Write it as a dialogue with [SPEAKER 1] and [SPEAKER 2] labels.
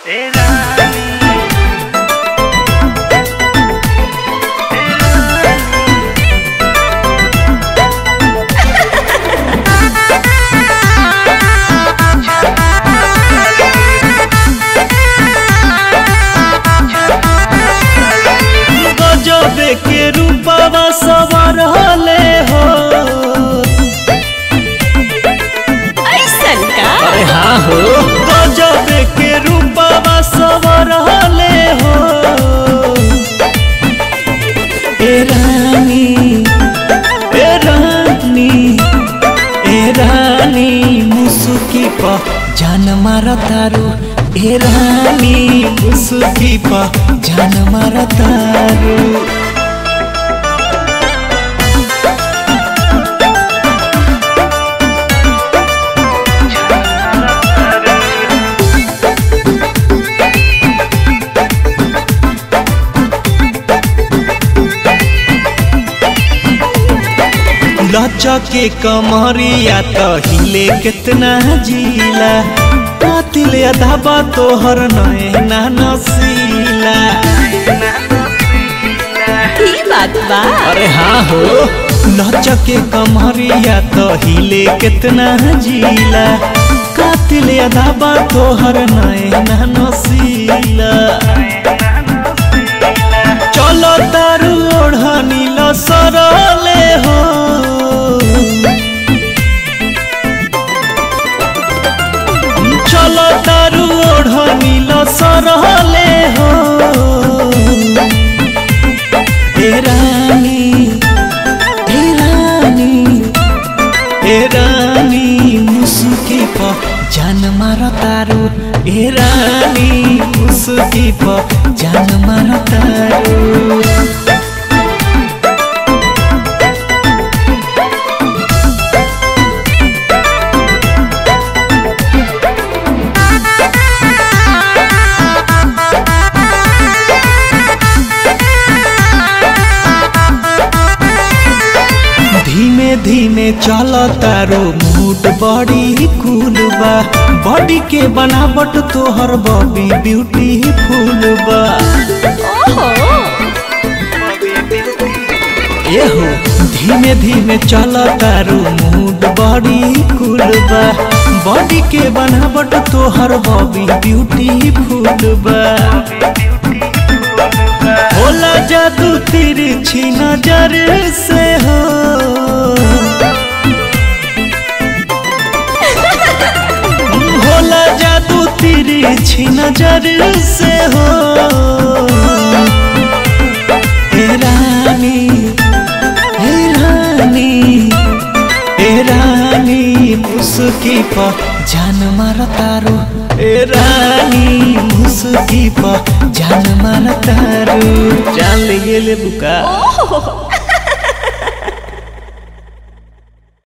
[SPEAKER 1] गजबे के रूपवा सवर हले हो
[SPEAKER 2] ऐसन का
[SPEAKER 1] अरे हाँ हो गजबे के रूपवा सवर हले हो ए रानी ए रानी ए रानी मुसुकी प जान मार तारू ए रानी मुसुकी प जान मार तारू लचके कमरिया त हिले केतना जिला कातिले धाबा तोहर नैना नसीला
[SPEAKER 2] ई बात बा
[SPEAKER 1] अरे हाँ हो लचके कमरिया त हिले केतना जिला कातिले धाबा तोहर नैना नसीला चलो तारू ओढ़नी ल सरले हो चलो तारू ओढ़नी ल सरले हो हे रानी हे रानी हे रानी मुसुकी प जान मार तारू हे रानी मुसुकी प जान मार तारू धीमे धीमे चल तारो मूड बड़ी कूल बा बॉडी के बनावट तोहर बॉबी ब्यूटीफुल बा
[SPEAKER 2] ओहो
[SPEAKER 1] एहो धीमे धीमे चल तारो मूड बड़ी कूल बा बॉडी के बनावट तोहर बॉबी ब्यूटीफुल बा होला जादू तिरछी नजर से हो होला जादू तिरछी नजर से हो हे रानी हे रानी हे रानी मुसुकी प जान मार तारो हे रानी मुसुकी प जान मार तारो जान ले गेले बुका
[SPEAKER 2] ओहो